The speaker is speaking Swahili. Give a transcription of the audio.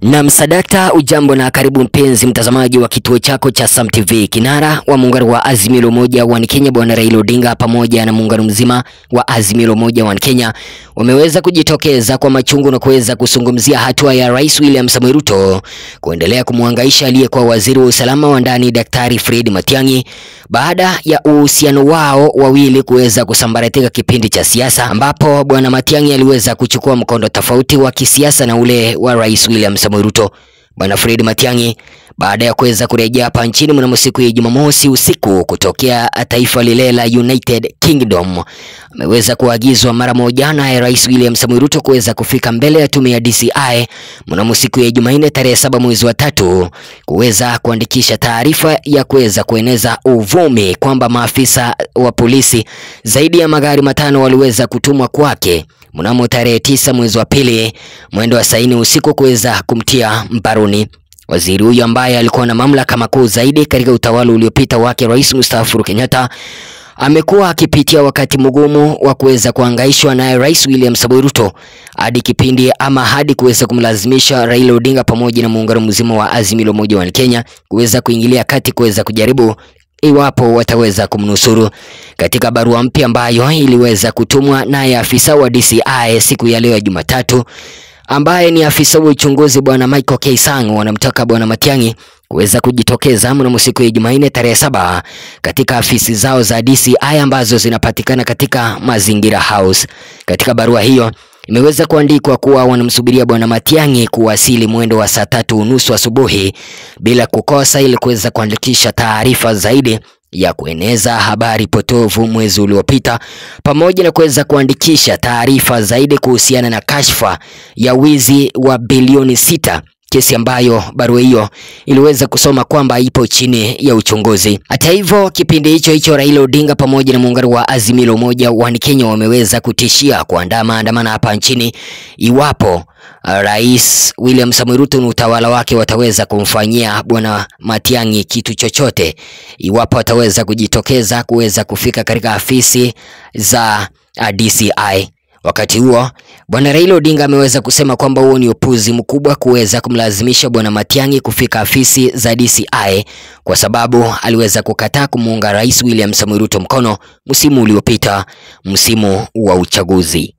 Na msadakta, ujambo na karibu mpenzi mtazamaji wa kituo chako cha Sam TV. Kinara wa muungano wa Azimio la Umoja wa Kenya Bwana Raila Odinga pamoja na muungano mzima wa Azimio la Umoja wa Kenya wameweza kujitokeza kwa machungu na kuweza kuzungumzia hatua ya Rais William Samoei Ruto kuendelea kumwangaisha aliyekuwa waziri wa usalama wa ndani Daktari Fred Matiang'i baada ya uhusiano wao wawili kuweza kusambaratika kipindi cha siasa, ambapo Bwana Matiang'i aliweza kuchukua mkondo tofauti wa kisiasa na ule wa Rais William Samoei Ruto. Bwana Fred Matiang'i baada ya kuweza kurejea hapa nchini mnamo siku ya Jumamosi usiku kutokea taifa lile la United Kingdom ameweza kuagizwa mara moja na Rais William Samoei Ruto kuweza kufika mbele ya tume ya DCI mnamo siku ya Jumanne tarehe saba mwezi wa tatu kuweza kuandikisha taarifa ya kuweza kueneza uvumi kwamba maafisa wa polisi zaidi ya magari matano waliweza kutumwa kwake mnamo tarehe tisa mwezi wa pili mwendo wa saini usiku kuweza kumtia mbaroni. Waziri huyo ambaye alikuwa na mamlaka makuu zaidi katika utawala uliopita wake Rais mstaafu Uhuru Kenyatta amekuwa akipitia wakati mgumu wa kuweza kuhangaishwa naye Rais William Samoei Ruto hadi kipindi ama hadi kuweza kumlazimisha Raila Odinga pamoja na muungano mzima wa Azimio la Umoja wa Kenya kuweza kuingilia kati kuweza kujaribu iwapo wataweza kumnusuru. Katika barua mpya ambayo iliweza kutumwa naye afisa wa DCI siku ya leo ya Jumatatu ambaye ni afisa wa uchunguzi bwana Michael Keisang wanamtaka bwana Matiang'i kuweza kujitokeza mnamo siku ya Jumanne tarehe saba katika afisi zao za DCI ambazo zinapatikana katika Mazingira House. Katika barua hiyo imeweza kuandikwa kuwa wanamsubiria bwana Matiang'i kuwasili mwendo wa saa tatu unusu asubuhi bila kukosa, ili kuweza kuandikisha taarifa zaidi ya kueneza habari potovu mwezi uliopita pamoja na kuweza kuandikisha taarifa zaidi kuhusiana na kashfa ya wizi wa bilioni sita kesi ambayo barua hiyo iliweza kusoma kwamba ipo chini ya uchunguzi. Hata hivyo, kipindi hicho hicho Raila Odinga pamoja na muungano wa Azimio la Umoja wa Kenya wameweza kutishia kuandaa maandamano hapa nchini iwapo Rais William Samoei Ruto na utawala wake wataweza kumfanyia bwana Matiang'i kitu chochote, iwapo wataweza kujitokeza kuweza kufika katika afisi za DCI. Wakati huo bwana Raila Odinga ameweza kusema kwamba huo ni upuzi mkubwa kuweza kumlazimisha bwana Matiang'i kufika afisi za DCI kwa sababu aliweza kukataa kumuunga Rais William Samoei Ruto mkono msimu uliopita, msimu wa uchaguzi.